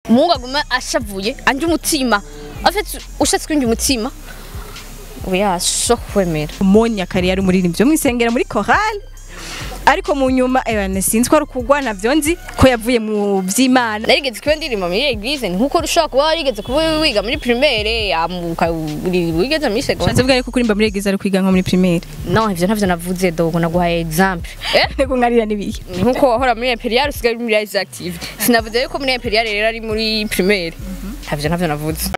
umuhungu aguma ashavuye anje umutima afite ushatse kwinjira umutima oya so kwemera Monya kare yari umuririmbyi wo mwisengera muri chorale ariko mu nyuma ebane sinzi ko ari ukugwa navyo nzi ko yavuye mu vy'Imana narigeze kuba ndirimba muri eglise nkuko ushobora kuba warigeze kuba wiga muri primaire amuka wigeze muri secondaire Shanze bwa ko kurimba muri eglise ari kwiga nko muri primaire no ivyo ntavyo navuze dogo naguhaye example eh Nego ngarira nibiye nkuko wahora muri imperial usigaye uri muri Rise active sinavuze yuko muri imperial rero ari muri primaire ntavyo ntavyo navuze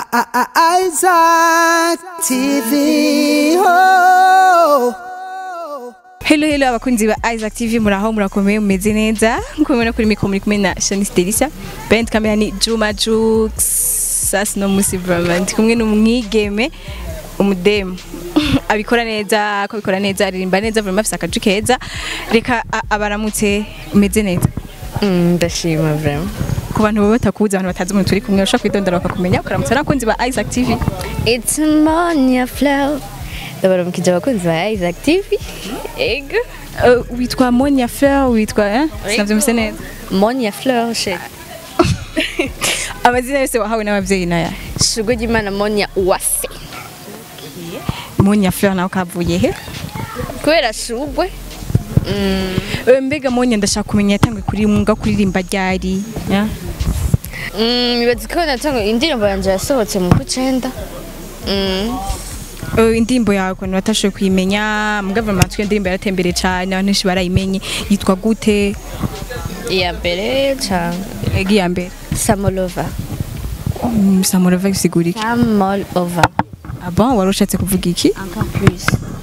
Isaac TV. Oh. Hello hello abakunzi ba Isaac TV muraho murakomeye mumeze neza nkuko mubona kuri mikro muri kumwe na Shanice Delisa Band kamera ni Juma Jux sasa no musi vraiment ndi kumwe n'umwigeme umudemu abikora neza ko abikora neza aririmba neza vraiment afise akaju keza reka a- abaramutse umeze neza Mm, ndashima vraiment ku bantu baba batakuzi abantu batazi umuntu turi kumwe ushobora kwidondora bakakumenya ukaramutsa n'abakunzi ba Isaac TV It's Monia Flow ndabaramukije abakunzi ba Isaac TV ego Uh, witwa Monia Fleur witwa eh sinavyumvise neza Monia Flow she amazina yose wahawe n'abavyeyi naya shugo ry'Imana Monia Uwase Monia Fleur nawe kavuye he kubera shugwe mm, Eh, mbega Monia ndashaka kumenya yatangwe kuri mwuga kuririmba ryari ya? mm, nibaza ko natanga indirimbo yanje yasohotse mu kucenda mm. Eh, indirimbo yawe ukuntu batashoboye kuyimenya mugava amatwi iyo ndirimbo yaratembere cane abantu benshi barayimenye yitwa gute iya mbere ca egi ya mbere Samolova Mm, samurava bisigura iki Samolova ah bon wari ushatse kuvuga iki encore plus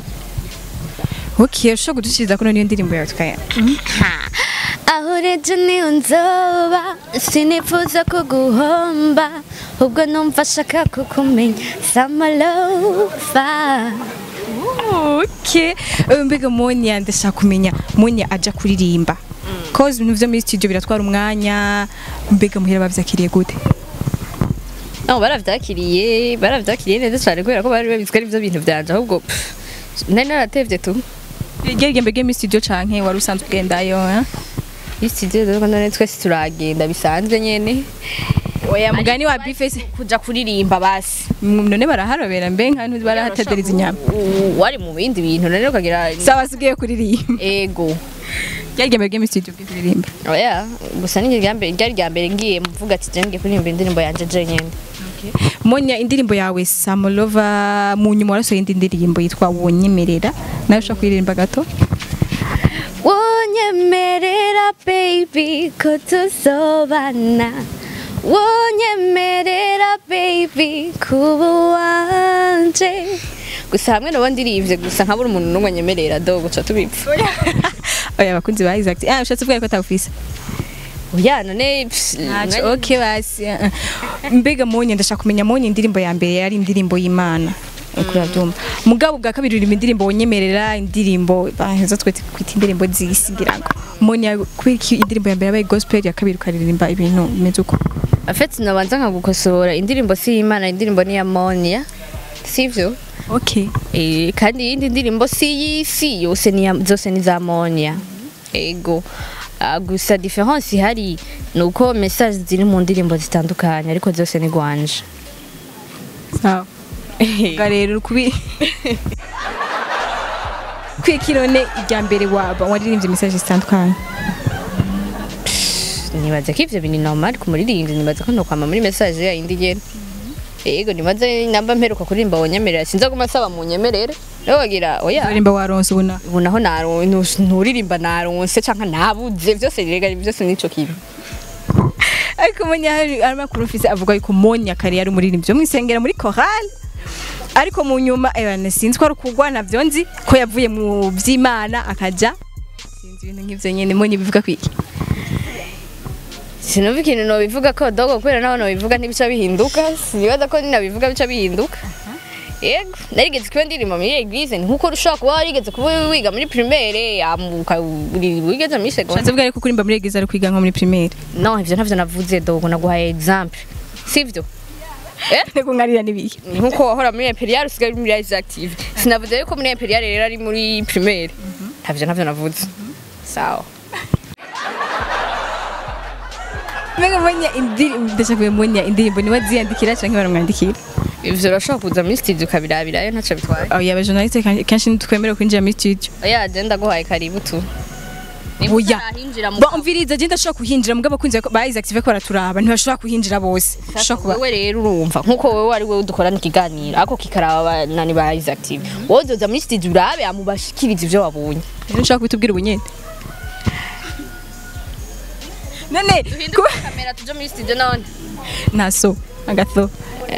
ok ushobora kudushiriza kuno niyo ndirimbo yawe tukaya aho urebye niyo nzoba sinifuza kuguhomba ubwo numva ashaka kukumenya Samolova ok Eh, mbega Monia ndashaka kumenya Monia aja kuririmba cause ibintu vyo muri studio biratwara umwanya mbega muhira bavyakiriye gute No, baravyakiriye baravyakiriye neza cyane kubera ko bari babizwe ari byo bintu byanje ahubwo pff, nari naratevye tu Gerige mbege muri studio canke wari usanzwe ugendayo eh? iyi studio rero none twese turagenda bisanzwe nyene oya mugani wa bifese kuja kuririmba basi none baraharobera mbe nka ntuzi barahataderiza inyama U- wari mu bindi bintu rero ukagira sawa sigiye kuririmba ego gerige mbege muri studio bwe kuririmba oya gusa ni rya mbere ryari rya mbere ngiye mvuga ati je ngiye kuririmba indirimbo yanje je nyene Monya indirimbo yawe Samolova mu nyuma warasohoye indi ndirimbo yitwa Wonyemerera nawe ushaka kuririmba gato wonyemerera baby ko tuzobana wonyemerera baby kuba wanje gusa hamwe nabo ndirivye gusa nkabura umuntu n'umwe nyemerera do guca tubipfa oya abakunzi ba Isaac ah ushatse kuvuga ko atawufise oya none pff, Nacho okay basi eh, eh. mbega Monya ndashaka kumenya Monya indirimbo ya mbere yari indirimbo y'Imana uko urabyumva mugabo bwa kabiri uririmba indirimbo wonyemerera indirimbo baheza twete kwita indirimbo z'isi ngira ngo Monya kwiki indirimbo ya mbere yabaye gospel ya kabiri ukaririmba ibintu bimeze uko afetse nabanza nkagukosora indirimbo si y'imana indirimbo ni ya monia sivyo okay Eh, kandi iyindi ndirimbo si y'isi yose ni ya- zose ni za monia ego Ah, gusa difference ihari ni uko message ziri mu ndirimbo zitandukanye ariko zose ni gwanje sawa Ubwo rero kubi kwikirone irya mbere waba waririmbye message zitandukanye nibaza ko ivyo bintu normal ku muririmbyi nibaza ko nokwama muri message ya yindi nyene ego nibaza namba mperuka kuririmba wonyemerera sinza guma nsaba mu nyemerere rero bagira oya uririmba waronse ubona ubu naho naronse nturirimba naronse canke nabuze vyose rega byose nico kibi ariko Monya hari amakuru ufise avuga yuko Monya kare yari umuririmbyi wo mwisengera muri chorale ariko mu nyuma ebane sinzi ko ari ukugwa navyo nzi ko yavuye mu vy'Imana akaja sinzi ibintu nk'ivyo nyene Monya bivuga kwiki sinumva ikintu nobivuga ko dogo kubera naho nobivuga ntibica bihinduka sinibaza ko ninabivuga bica bihinduka yego narigeze kuba ndirimba muri eglise nkuko ushobora kuba warigeze kuba wiga muri primaire amuka wigeze muri secondaire Shanze bwa ko kurimba muri eglise ari kwiga nko muri primaire no ivyo ntavyo navuze dogo naguhaye example sivyo eh nego ngarira nibiye nkuko wahora muri imperial usigaye uri muri Rise active sinavuze yuko muri imperial rero ari muri primaire ntavyo ntavyo navuze sawa mbega munya indirimbo ndashaka kumenya munya indirimbo niwe aziyandikira canke baramwandikira ivyo urashobora kuza muri studio ukabirabirayo ntaco bitwaye oya abajournaliste kan- kenshi ntitwemerewe kwinjira muri studio oya agenda guhaye karibu tu Niba Oya. utarahinjira mu ba umviriza je ndashobora kuhinjira mugabo abakunzi ba Isaac ko baraturaba ntibashobora kuhinjira bose Sasa Bashobora kuba- wewe rero urumva nkuko wewe ari wewe dukorana ikiganiro ako kikaraba nani ba Isaac TV wowe uzoza muri studio urabe amubashikiriza ivyo wabonye rero nshaka kubitubwira ubunyene none duhinduke kamera tuje muri studio none naso agatho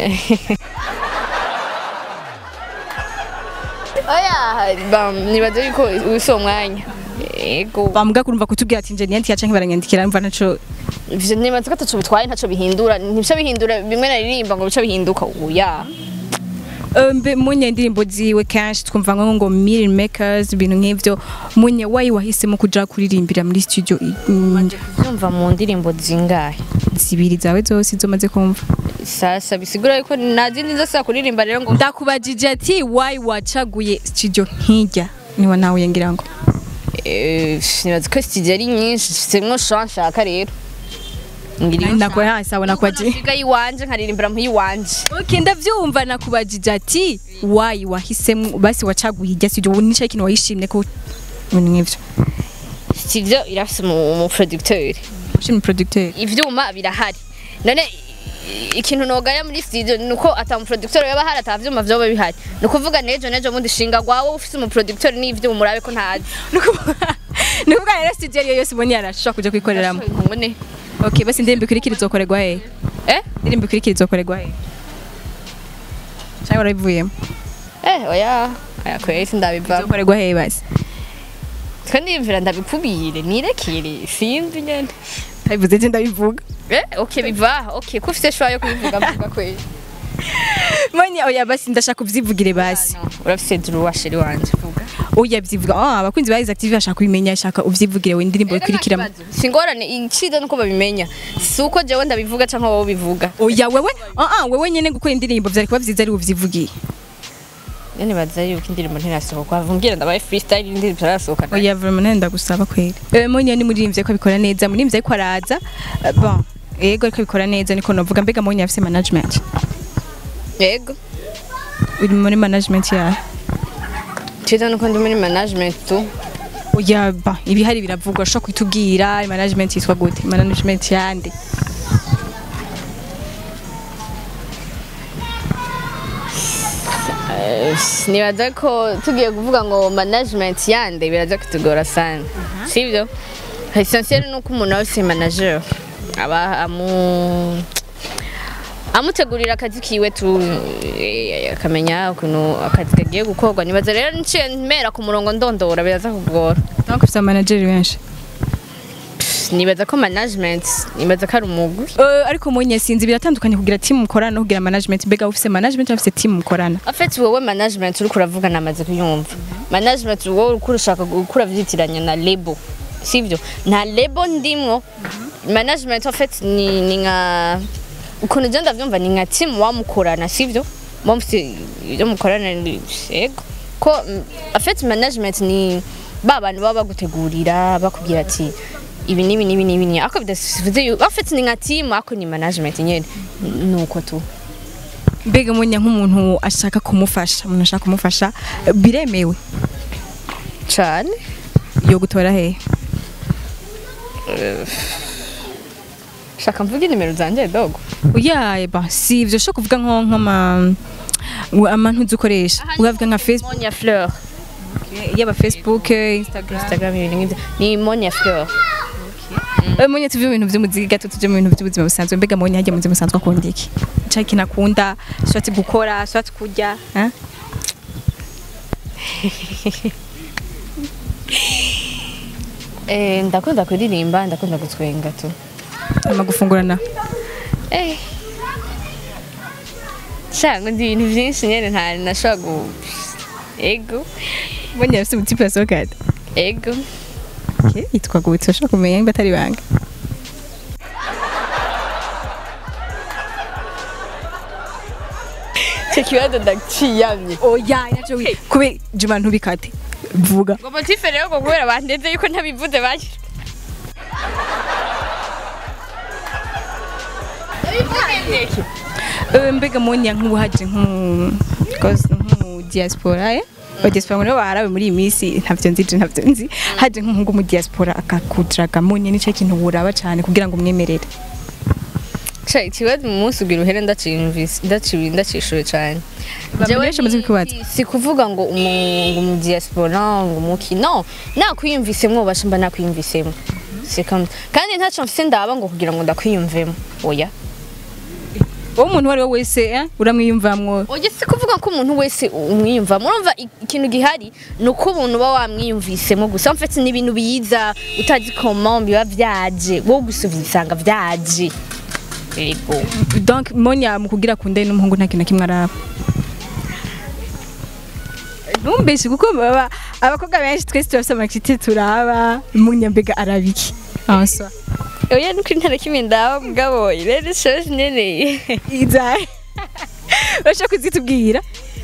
oya bam nibaze yuko usi uwo mwanya ego bamuga kurumva kutubwira ati nje niyandikira canke baranyandikira mva naco ivyo nibaze ko ataco bitwaye ntaco bihindura ntibica bihindura bimwe naririmba ngo bica bihinduka oya Eh, mbe munya indirimbo ziwe kenshi twumva ngo ngo million makers ibintu nk'ivyo munya wayi wahisemo kuja kuririmbira muri studio i- mm, vyumva mu ndirimbo zingahe zibiri zawe zose izo maze kumva sasa bisigura yuko nta zindi zose kuririmba rero ngo ndakubajije ati wayi wacaguye studio nk'ijya niwe nawe ngira ngo Eh, nibaza ko studio ari nyinshi mfitemo sha nshaka rero ngira iyo nakwe hasi abona Nuko kwaje nasiga iwanje nkaririmbira mu iwanje Okay, ndavyumva nakubajije ati wayi wahisemo basi wacaguye ijya studio ubu nico kintu wayishimye ko ibintu nk'ivyo studio irafise umu umu producteur ushimye producteur ivyuma birahari none i- ikintu nogaya muri studio nuko ata mu producteur yaba hari ata vyuma vyoba bihari nukuvuga nejo nejo mundi shinga gwawe ufise umu producteur n'ivyuma urabe ko ntazi nukuvuga rero studio ariyo yose ubonye arashobora kuja kwikoreramo ngone okay basi indirimbo ikurikira izokorerwa he eh indirimbo ikurikira izokorerwa he cyangwa warabivuyemo eh oya aya kweli sindabivamo izokorerwa he basi twe ndiyumvira ndabikubire nirekere sinzi nyene ndabivuze je ndabivuga eh okay biva okay ko ufise shwa yo kubivuga mvuga kweli manye oya basi ndashaka uvyivugire basi No, urafise duru wa sheri wanje vuga oya byivuga ah abakunzi ba Isaac TV bashaka kubimenya shaka uvyivugire we indirimbo ikurikira singorane iciza nuko babimenya si uko jewe ndabivuga canke wowe bivuga oya wewe ah ah wewe nyene gukora indirimbo vyari kuba vyiza ari uvyivugiye yani baza yuko indirimbo ntirasohoka vumbwira ndabaye freestyle indirimbo itarasohoka oya vraiment nenda gusaba kweli eh monye ni muririmbye ko abikora neza muririmbye ariko araza Eh, bon yego ariko abikora neza niko novuga mbega monye afise management yego uri muri management ya ciza nuko ndi muri management tu oya ba ibihari biravugwa ushobora kwitubwira management yitwa gute management yande nibaza ko tugiye kuvuga ngo management yande biraza kutugora sana sivyo essentiel nuko umuntu wese manager aba amu amutegurira akazi kiwe tu eh, akamenya ukuntu akazi kagiye gukorwa nibaza rero nciye mpera ku murongo ndondora biraza kugora donc ufise manager benshi nibaza ko management nibaza ko ari umugwi Eh, ariko monye sinzi biratandukanye kugira team mukorana no kugira management mbega ufise management ufise team mukorana afite wowe management uriko uravuga namaze kuyumva management wowe uriko urashaka gukura vyitiranya na label sivyo nta label ndimwo management afite ni, ni nka ukuntu je ndavyumva ni nka team wamukorana sivyo mufite ibyo mukorana ni- yego ko afite management ni ba bantu baba bagutegurira bakubwira ati ibi nibi nibi nibi ni ako bidasivuze yu afite ni nka team ako ni management nyene nuko tu mbega monye nk'umuntu ashaka kumufasha umuntu ashaka kumufasha eh, biremewe cane yo gutora hehe shaka mvuge nimero zanje dogo oya ba si ivyo ushobora kuvuga nko nk'ama amantu uzi ukoresha ukavuga nka facebook Monia Fleur yaba facebook instagram Instagram ibintu nk'ivyo ni Monia Fleur Eh, monye tuve mu bintu vy'umuziki gato tuje mu bintu vy'ubuzima busanzwe mbega monye hajya mu buzima busanzwe akunda iki cari ikintu akunda swati gukora swati kurya eh? eh ndakunda kuririmba ndakunda gutwenga tu ama gufungurana eh Shanga ndi ibintu vyinshi nyene nta nashobora gu ego monye afise umutipe yasohokana ego okay. yitwa gute ushobora kumenya nimba atari banga icyo kibazo ndaciyamye oya naco kube juma ntubikate vuga ngo motife rero ngo kubera bandeze yuko ntabivuze bagira Eh, mbega monya nk'ubu haje nk'umu cause nk'umu diaspora eh ba diaspora muri barawe muri iyi minsi ntavyo nzi je ntavyo nzi haje nk'umuhungu mu diaspora akakudraga monya nico kintu buraba cyane kugira ngo umwemerere Cha ikibazo mu munsi ugira uhere ndaciyumvise ndaciwe ndacishuye cyane Abantu benshi bamaze kukubaza. si- si kuvuga ngo umu- ngo mu diaspora ngo umuki no nakwiyumvisemo basha mba nakwiyumvisemo C'est comme- kandi ntaco mfise ndaba ngo kugira ngo ndakwiyumvemo oya wowe umuntu uwo ari we wese eh, uramwiyumvamwo oya si kuvuga ko umuntu wese umwiyumvamo urumva i- ikintu gihari ni uko umuntu uba wamwiyumvisemo gusa mfite n'ibintu biza utazi koma biba vyaje wowe gusa ubisanga vyaje yego donc monya mu kugira kunde n'umuhungu nta kintu na kimwe araba ntumbeshe kuko baba abakobwa benshi twese turafise amakiti turaba munya mbega arabiki answa oya nuko intara kimwe ndaba mugabo rero shoje nene izahe urashaka kuzitubwira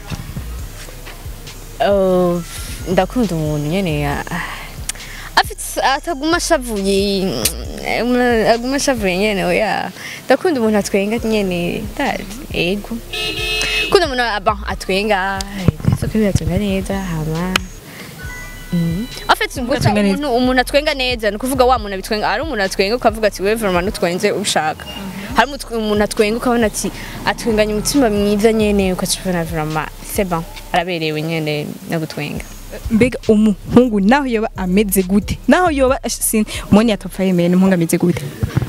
Oh, ndakunda umuntu nyene ya afite ataguma ashavuye mm, aguma ashavuye nyene oya ndakunda umuntu atwenga nyene ndazi ego kunda umuntu aba atwenga soko biratwenga neza hama Mm. afite gusa atwenga neza. umuntu umuntu atwenga neza ni ukuvuga wa muntu abitwenga hari umuntu atwenga ukavuga ati wewe vraiment nutwenze ushaka hari umutwe- umuntu atwenga ukabona ati atwenganya umutima mwiza nyene ukacubona vraiment c'est bon araberewe nyene no gutwenga mbega umuhungu naho yoba ameze gute naho yoba sin monya atopfa yemeye n'umuhungu ameze gute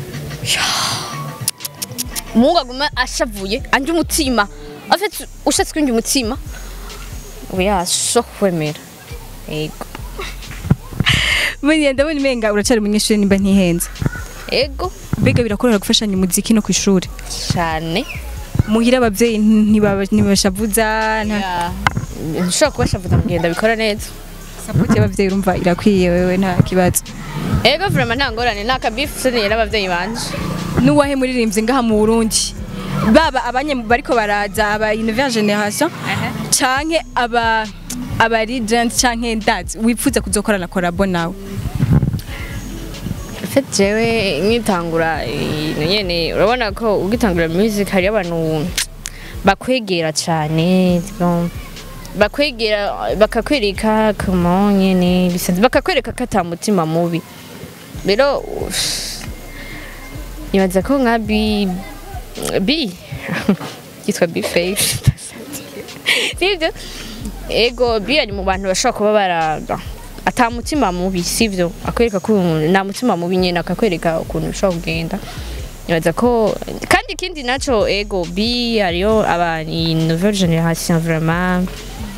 umuhungu aguma ashavuye anje umutima afite ushatse kwinjya umutima oya so kwemera ego monya ndabona imenga uracari umunyeshuri nimba ntihenze ego mbega birakorera gufashanya umuziki no ku ishuri cyane muhira abavyeyi ntibaba- ntibashavuza nta ntushobora kubashavuza mugenda bikora neza support y'abavyeyi urumva irakwiye wewe nta kibazo ego vraiment nta ngorane nta kabifu seniye n'abavyeyi banje n'uwahe muririmbyi ngaha mu Burundi baba abanye bariko baraza aba nouvelle generation canke aba aba legend canke ndazi wifuza kuzokorana collabo nawe Fete jewe nkitangura ibintu nyene urabona ko ugitangura music hari abantu bakwegera cyane bon, bakwegera bakakwereka kama nyene bisanzwe bakakwereka ko ata mutima mubi rero uff, nibaza ko nka bi bi yitwa bi face sivyo ego bi ari mu bantu bashobora kuba bara ata mutima mubi sivyo akwereka ko umuntu nta mutima mubi nyene akakwereka ukuntu bishobora kugenda nibaza ko kandi ikindi naco ego bi hariyo aba ni nouvelle generation vraiment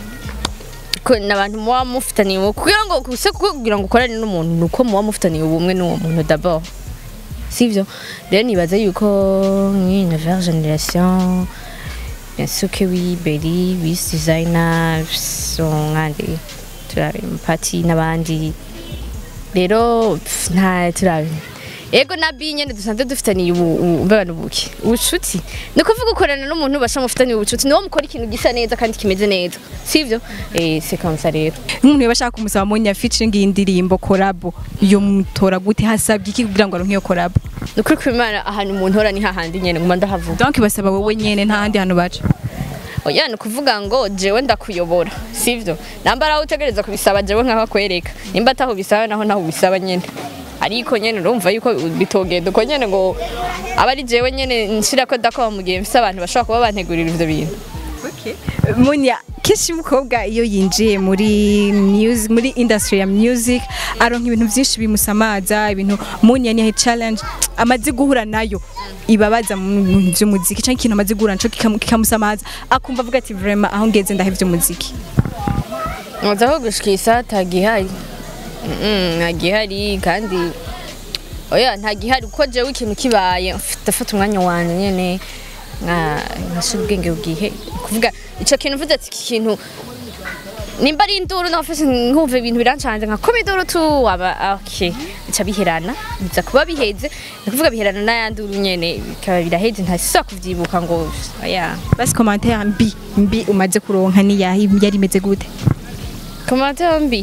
ko n'abantu muba mufitaniye ubumwe kugira ngo kuse kugira ngo ukorane n'umuntu ni uko muba mufitaniye ubumwe n'uwo muntu d'abord sivyo rero nibaza yuko nk'iyi nouvelle generation bien sûr que oui Belly Wiz Designer son nkandi turabe Pati n'abandi rero pff, nta turabe ego na bi nyene dusanzwe dufitaniye ubu ubu- mbabana ubuki ubucuti ni ukuvuga ukorana n'umuntu basha mufitaniye ubucuti niwo mukora ikintu gisa neza kandi kimeze neza sivyo eh c'est comme ça rero nk'umuntu yoba ashaka kumusaba monya featuring iyi ndirimbo collabo yo mutora gute hasabye iki kugira ngo aronke iyo collabo ni ukuri kw'Imana ahantu umuntu hora ni hahandi nyene nguma ndahavuga donc basaba wowe nyene nta handi hantu baca oya ni ukuvuga ngo jewe ndakuyobora sivyo namba araho utegereza kubisaba jewe nkaho akwereka nimba ataho bisaba naho naho ubisaba nyene ariko nyene urumva yuko bitogenda uko nyene ngo aba ari jewe nyene nshirako dakoba mu gihe mfise abantu bashobora kuba bantegurira ivyo bintu Munya kenshi umukobwa iyo yinjiye muri music muri industry ya music aronka ibintu byinshi bimusamaza ibintu Munya ni challenge amaze guhura nayo ibabaza mu bintu by'umuziki cyangwa ikintu amaze guhura naco kikamu- kikamusamaza akumva avuga ati vraiment aho ngeze ndahevye umuziki nkozaho gushikisa tagihari ntagihari kandi oya ntagihari kuko jewe ikintu kibaye ndafata umwanya wanje nyene nkashira ubwenge bwihe kuvuga ico kintu mvuze ati iki kintu nimba ari induru nafashe nkumva ibintu birancanze nka koma induru tu aba okay bica biherana biza kuba biheze ni kuvuga biherana n'ayanduru nyene bikaba biraheze ntasisa kuvyibuka ngo oya basi commentaire mbi mbi umaze kuronka ni yahi yari imeze gute Commentaire mbi.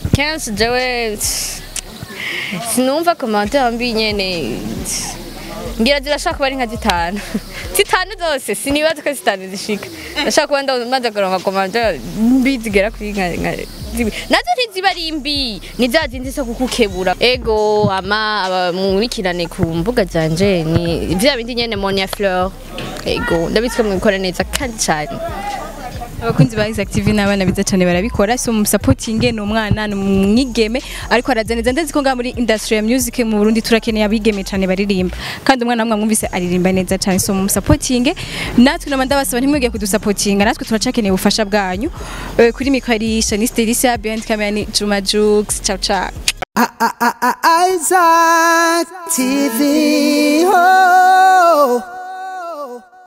Kenshi jewe sinumva commentaire mbi nyene ngira zirashaka kuba ari nka zitanu zitanu zose sinibaza ko zitanu zishika ndashaka kuba ndamaze kuronka komande mbi zigera kuri nka nka- zibi nazo ntiziba ari mbi ni za zindi zo kukukebura ego ama abamurikirane ku mbuga zanje ni vya bindi nyene monia fleur ego ndabitswe mwikora neza kandi cyane abakunzi ba Isaac TV n'abana biza cyane barabikora so musapotinge ni umwana ni umwigeme ariko araza neza ndazi ko ngaha muri industry ya music mu Burundi turakeneye abigeme cyane baririmba kandi umwana wamwe mwumvise aririmba neza cyane so musapotinge natwe nama ndabasaba ntimwige kudusapotinga natwe turacakeneye ubufasha bwanyu Eh, kuri mikro ari Shanice Delisia behind camera ni Juma Jux ciao ciao I- I- I- I- Isaac TV. Oh.